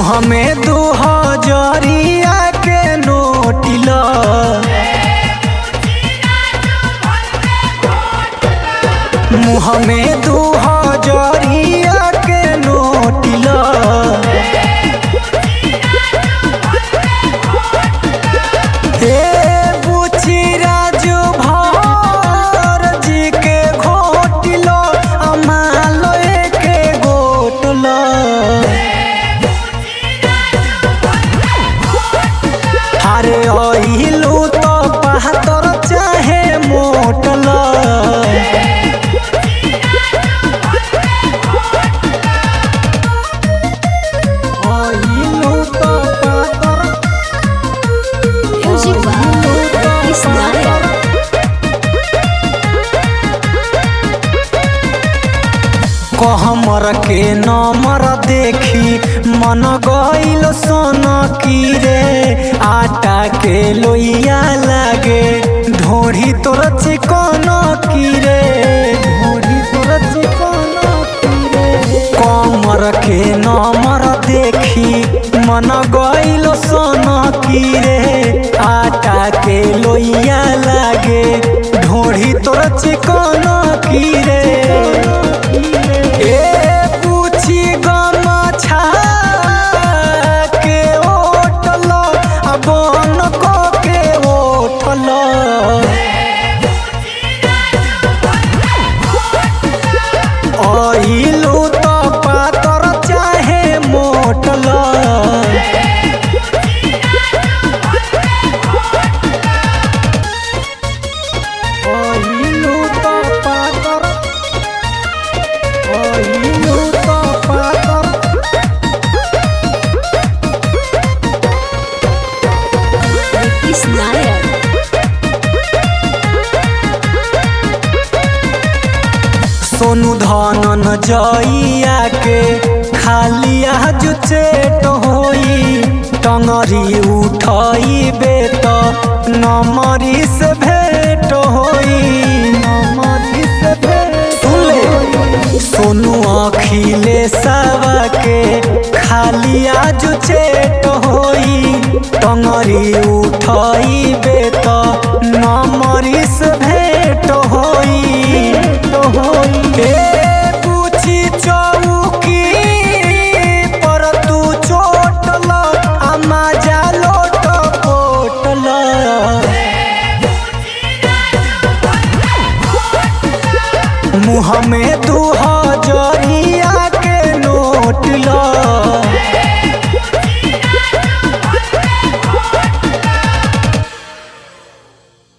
मुँह में दू हजरिया के नोटिल मुँह में दू हजरिया के नोटिल हे बुची राजू भर जी के घोटिल अमालो के गोटल अरे अहिलू तो बहत्तर चाहे मोटल अहिलू तो बहत्तर Music by Isnaya. कहमर के नमर देखी मन गईल सोन की रे आटा के लोइया लागे ढोढ़ी तोर चिकन की रे ढोढ़ी तोर चिकन की रे कमर के नमर देखी मन गईल सोन की रे आटा के लोइया लागे ढोढ़ी तोर चिकन की रे ए पूछी गमछा के ओटल आ बन को के ओटल अहिलू तो पातर चाहे मोटल अहिलू तो पातर अहिलू तो पातर Isnaya. सोनू धनन जइया के खालिया जो चेट होई टंगरी उठई बेत नमरी से भेट होई नमरी से भेट सुन सोनू अखिले सवा के खालिया जो चेट होई टंगरी उठई बेत नमरी से भेट होई ए पूछी चौकी पर तू चोटल अम्मा जा लोट पोटल मुँह में दू